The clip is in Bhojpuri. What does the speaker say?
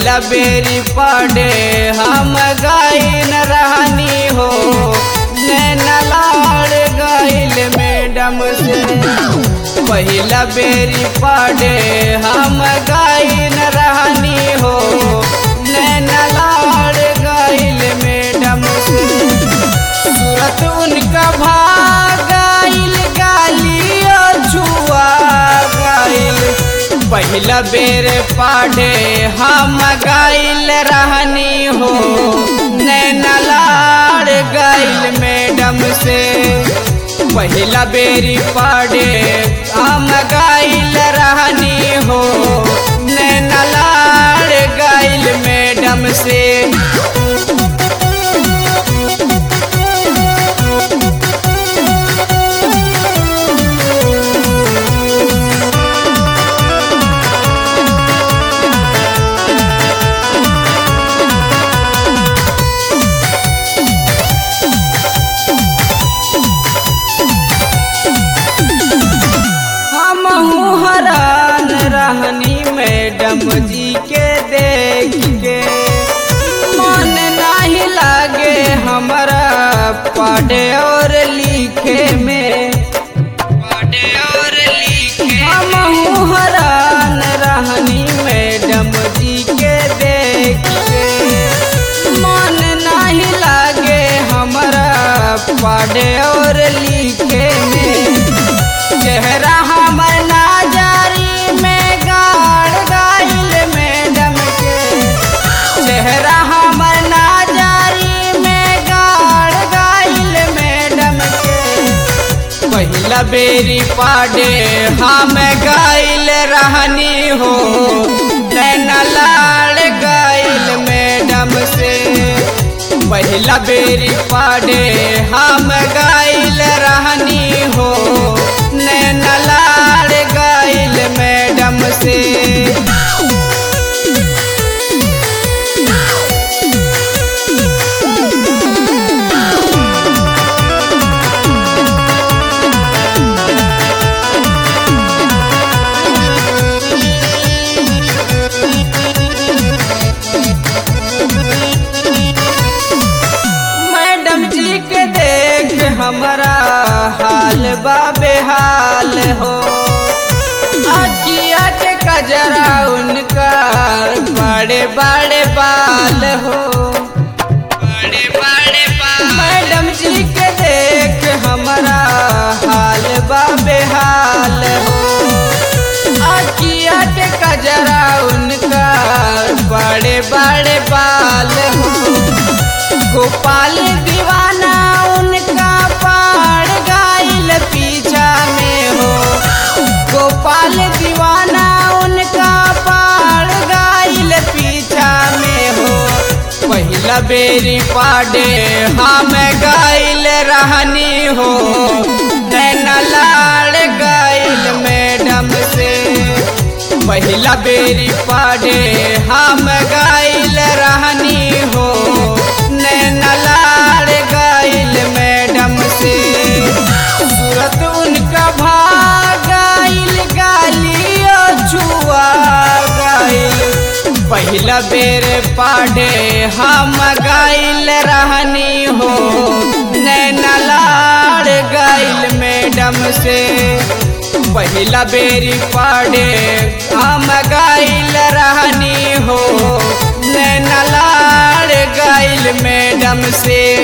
पहिला बेरी पड़े हम गाइन रहनी हो नैना लाड़ गइल मैडम से पहिला बेरी पड़े हम गाइन रहनी हो नैना लाड़ गइल मैडम से सूरत उनका भागाइल गालियो छुआ गाइल पहिला बेर पाढ़े हम गाइल रहनी हो नैना लाड़ गइल मैडम से पहिला बेरी पाढ़े हम गाइल रहनी हो नैना लाड़ गइल मैडम से हम हरान रहनी मैडम जी के देख के मन नहीं लागे हमारा पढ़े और लिखे में पढ़े और लिखे हम हरान रहनी मैडम जी के देख के मन नहीं लागे हमारा पढ़े और लिखे में चेहरा हमर नाजारी में गाड़ गाइल मैडम के चेहरा हमर नाजारी में गाड़ गाइल मैडम के पहिला बेरी पाडे हम गाइल रहनी हो नैना लाड़ गाइल मैडम से पहिला बेरी पाडे हम गाइल रहनी हो नैना लाड़ गाइल मैडम से मैडम जी के देख हमारा हाल बा बेहाल हो अकिया के कजरा उनका बड़े बड़े बाल हो बड़े बड़े बाल मैडम जी के देख हमारा हाल बा बेहाल हो अकिया के कजरा उनका बड़े बड़े बाल हो गोपाल दीवाना उनका पाड़ गाइल पीछा में हो गोपाल दीवाना उनका पाड़ गाइल पीछा में हो पहिला बेरी पाडे हम गाइल रहनी हो नैना लाड़ गाइल मैडम से पहिला बेरी पाडे हम गाइल रहनी हो नैना लाड़ गाइल मैडम से सूरत उनका भागाइल गालियो छुआ गाइल पहिला बेर पाडे हम गाइल रहनी हो नैना लाड़ गाइल मैडम से पहिला बेरी पाडे हम गाइल रहनी हो नैना लाड़ गाइल मैडम से